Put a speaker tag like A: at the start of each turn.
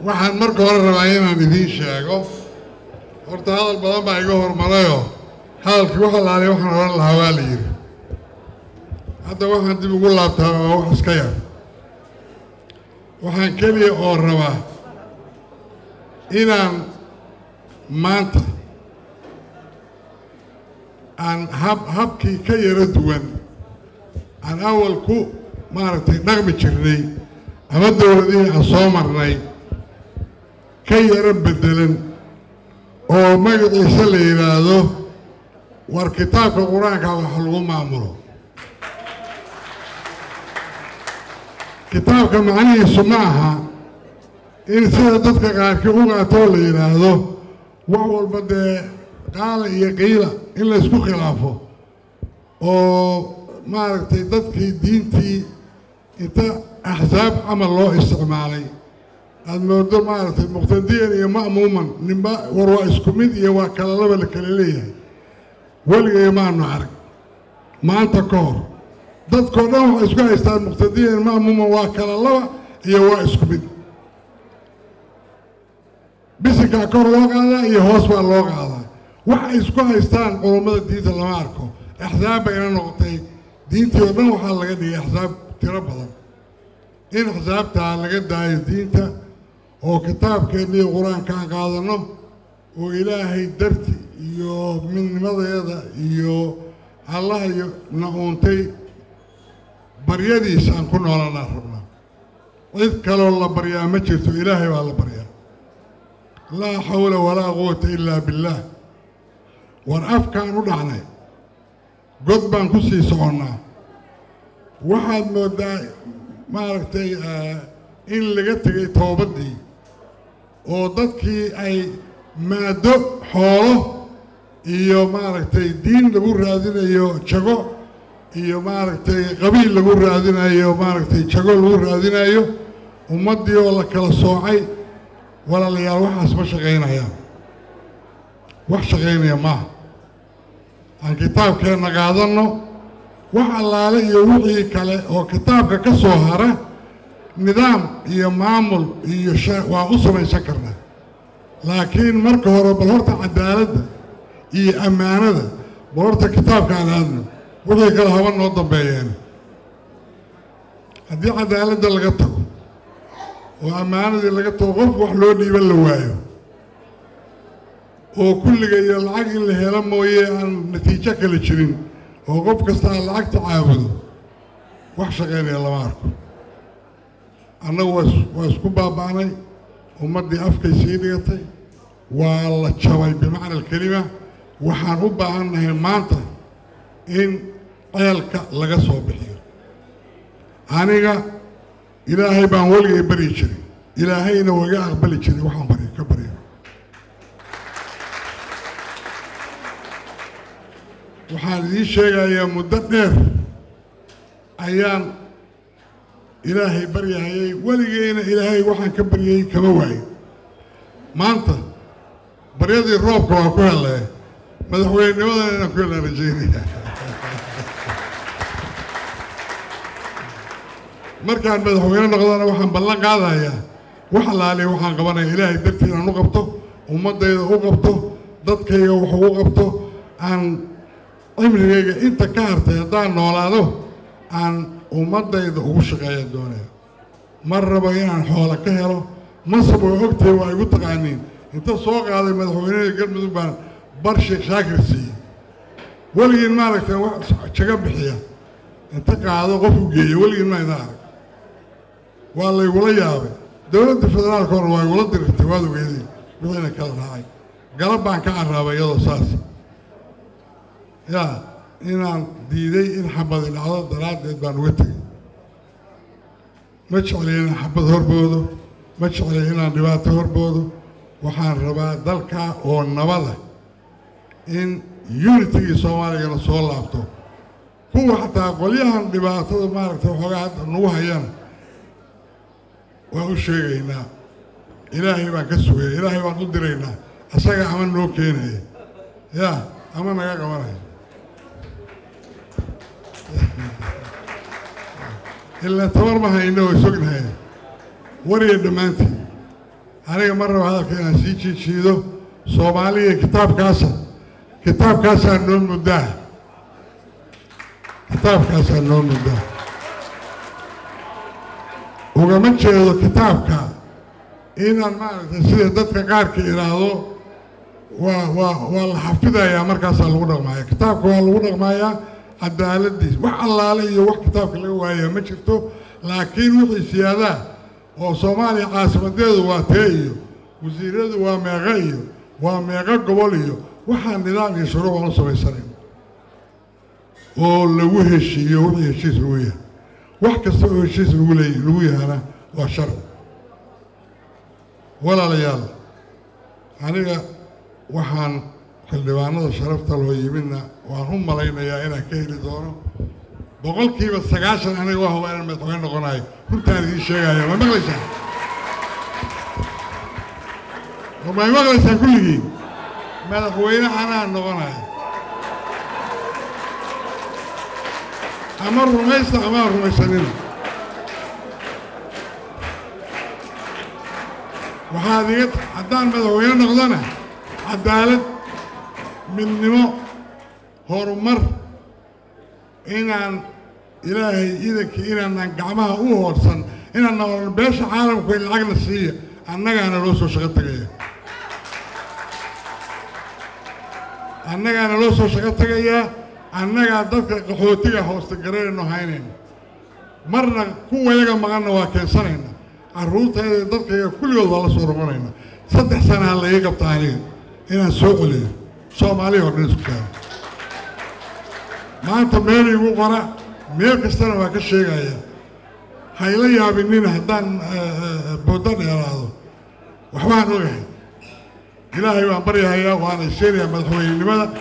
A: waxaan marka hore rabaa inaan idiin sheego horta hadal badan baa iga hormarayoo hadalkii wax alaaliya waxaan odhan lahaa waa la yidhi hadda waxaan dib ugu laabtaa waa wax iska yar waxaan keliya oo rabaa inaan maanta aan hab habkii ka yaro duwan aan awal ku maaragtay dhaqmi jirnay ama dowladihii aan soo marnay ka yaro beddelan oo magaciisa la yidhaahdo war kitaabka qur-aanka wax lagu maamulo kitaabka macnihiisu ma aha in sida dadka qaarkii u qaatoo la yidhaahdo wax walba dee qaala iyo qiila in laysku khilaafo oo maaragtay dadkii diintii inta axsaab camal loo isticmaalay aada moodo maaragtay muqtadiyan iyo ma'muuman ninba war waa isku mid iyo waa kala laba la kala leeyahay weligay maanu arag maanta ka hor dadkao dhan waxay isku haystaan muqtadiyan ma'muuman waa kala laba iyo waa isku mid bisinkaa kor loo qaadaa iyo hoos baa loo qaadaa waxay isku haystaan culummada diinta lama arko axsaab bayna noqotay diintii oo dhan waxaa laga dhigay axsaab tiro badan in axsaabtaa laga daayo diinta oo kitaabkeenniiyo qur-aankaan qaadanno oo ilaahay darti iyo midnimadeeda iyo allaha iyo na uuntay baryadiisa aan ku noolanaa rabnaa cid kaloo la baryaa ma jirto ilaahay baa la baryaa laa xawla walaa quwata ilaa billaah war afkaan u dhacnay god baan ku sii soconnaa waxaad mooddaa maaragtay in laga tegay toobaddii oo dadkii ay maado xoolo iyo maaragtay diin lagu raadinayo jago iyo maaragtay qabiil lagu raadinayo maaragtay jago lagu raadinayo ummaddii oo la kala soocay walaalayaal waxaas ma shaqaynayaan wax shaqaynaya maaha aan kitaabkeenna qaadanno wax allaale iyo wixii kale oo kitaabka ka soo hara nidaam iyo maamul iyo waa u samaysan karnaa laakiin marka hore bal horta cadaaladda iyo ammaanada bal horta kitaabka aan aadno wixii kale haba noo dambeeyeen haddii cadaaladda laga tago oo ammaanadii laga tago qof wax loo dhiiban la waayo oo kulliga iyo lacag in la helo mooye aan natiijo kale jirin oo qof kasta aan lacagta caabudo wax shaqaynaya lama arko annagu waa isku baaba'nay ummaddii afkay sii dhigatay waa la jabay bimacna alkelima waxaan u baahannahay maanta in ceelka laga soo bixiyo aniga ilaahay baan weligay baryi jiray ilaahayna waa iga aqbali jiray waxaan bari ka baryo waxaan idiin sheegayaa muddo dheer ayaan ilaahay baryahayay weligeyna ilaahay waxaan ka baryayey kama waayo maanta baryadii roobka waa ku hellee madaxweynenimadana inaan ku helaan rajaynaya markaan madaxweyne noqdana waxaan ballan qaadayaa wax allaaliya waxaan qabanaya ilaahay dartii inaan u qabto ummaddayda u qabto dadkayga wax ugu qabto aan cimrigayga inta ka hartay haddaan noolaado aan ummaddayda ugu shaqeeya doonaya mar rabo inaan xoola ka helo masab oo ogtahay waa igu taqaaniin inta soo qaaday madaxweynehii galmudug baan bar sheekh shaakir siiyey weligiin maaragtay wax jaga bixiya inta qaado qof u geeya weligiin ma ina arag waa laygula yaabay dowladda federaalka hore waa igula dirirtay waad ogeedeen wixiina kala raacay galab baan ka carraabay iyadoo saas yaa inaan diiday in xabadi dhacdo daraaddeed baan uga tegey ma jeclay inaan xabad horboodo ma jeclay inaan dhibaato horboodo waxaan rabaa dalkaa oo nabada in unitigii soomaaligana soo laabto kuwa xataa qolyahan dhibaatada maaragtay waxoogaa hadda nagu hayana waan u sheegaynaa ilaahay baan ka sugaya ilaahay baan u diraynaa asaga ama noo keenaya yaa ama naga qabanaya ilaa tabar ma hayno oo sognahay wariya dhammaantiin aniga mar raba hadalka inaan sii jiijiido soomaaliya kitaabkaasa kitaabkaasaa noo muddaa kitaabkaasaa noo muddaa ugama jeedo kitaabka inaan maaragtay sida dadka qaarka idhaahdo waa waa waa la xafidayaa markaasaa lagu dhaqmaaya kitaabka waa lagu dhaqmayaa cadaaladiis wax allaale iyo wax kitaabka laga waayaa ma jirto laakiin wixii siyaadaa oo soomaaliya caasimadeedu waa tee iyo wasiiradu waa meeqo iyo waa meeqo gobol iyo waxaa nidaam iyo shuruuc aan u samaysanayn oo lagu heshiiyo wixii heshiis lagu yahay wax kasta oo heshiis lagu leey lagu yahana waa sharci walaalayaal aniga waxaan xildhibaanada sharafta loo yimidna waan u malaynayaa inaan ka heli doono boqolkiiba sagaashan aniga waa huba inaan madaxweyne noqonayo runtaan idiin sheegaya ma maqlaysaan may maqlaysaan kulligiin madaxweyne anaa noqonayo ama rumaysta ama rumaysanina waxaad iga haddaan madaxweyne noqdona cadaalad midnimo horumar inaan ilaahay idankii inaanaan gacmaha u hoorsan inaan noqono beesha caalamku in lacagna siiya annagaana loo soo shaqo tegaya annagaana loo soo shaqo tegayaa annagaa dadka qaxootiga hoosta gararayno haynayna marna kuwayaga maqanna waa keensanayna carruurtayda dadkayga kulligood waa la soo noqonayna saddex sanaa la ii qabta aniga inaan soo celiyo soomaaliya oo dhan isku taago maanta meel igu qora meel kastana waa ka sheegaya hayla yaabinina haddaan booda dheeraado waxbaan ogahay ilaahay waan baryahayaa waana sheegayaa madaxweynenimada